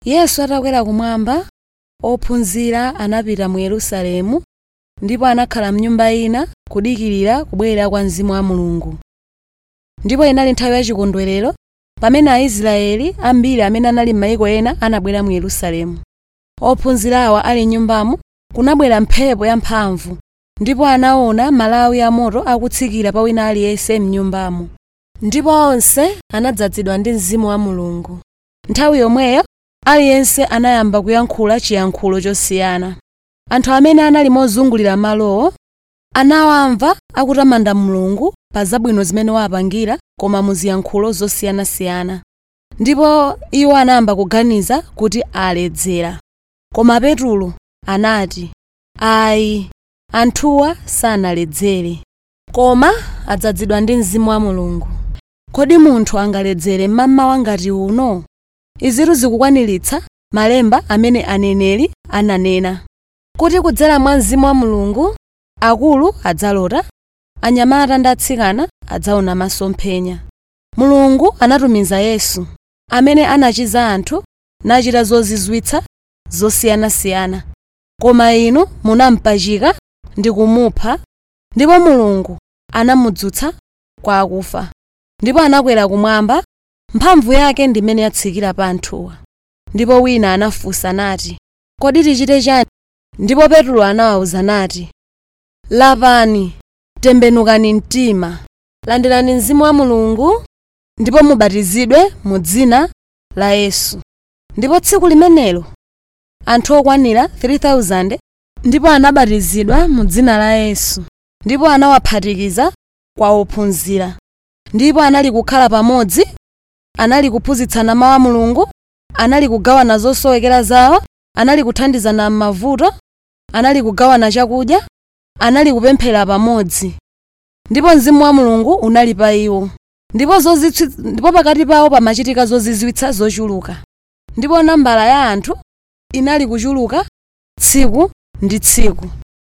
yesu atakwera kumwamba ophunzira anapita mu yerusalemu ndipo anakhala mnyumba ina kudikirira kubwera kwa mzimu wa mulungu ndipo inali nthawi yachikondwerero pamene aisraeli ambiri amene anali m'mayiko ena anabwera mu yerusalemu ophunzirawa ali m'nyumbamo kunabwera mphepo yamphamvu ndipo anaona malawi amoto akutsikira pa wina aliyense m'nyumbamo ndipo onse anadzazidwa ndi mzimu wa mulungu nthawi yomweyo aliyense anayamba kuyankhula chiyankhulo chosiyana anthu amene anali mozungulira malowo anawamva akutamanda mulungu pa zabwino zimene wapangira koma mu ziyankhulo zosiyanasiyana ndipo iwo anayamba kuganiza kuti aledzera koma petulo anati ayi anthuwa sanaledzere koma adzazidwa ndi mzimu wa mulungu kodi munthu angaledzere mmamawa ngati uno izitu zikukwaniritsa malemba amene aneneri ananena kuti kudzera mwa mzimu wa mulungu akulu adzalota anyamata ndi atsikana adzaona masomphenya mulungu anatumiza yesu amene anachiza anthu nachita zozizwitsa zosiyanasiyana koma inu munampachika ndi kumupha ndipo mulungu anamudzutsa kwa akufa ndipo anakwera kumwamba mphamvu yake ndi imene yatsikira pa anthuwa ndipo wina anafunsa nati kodi tichite chani ndipo petulo anawawuza nati lapani tembenukani mtima landirani mzimu wa mulungu ndipo mubatizidwe mu dzina la yesu ndipo tsiku limenelo anthu okwanira 3000 ndipo anabatizidwa mu dzina la yesu ndipo anawaphatikiza kwa ophunzira ndipo anali kukhala pamodzi anali kuphunzitsana mawu a mulungu anali kugawana zosowekera zawo anali kuthandizana m'mavuto anali kugawana chakudya anali kupemphera pamodzi ndipo mzimu wa mulungu unali pa iwo ndipo zozitswi- ndipo pakati pawo pamachitika zozizwitsa zochuluka ndipo nambala ya anthu inali kuchuluka tsiku ndi tsiku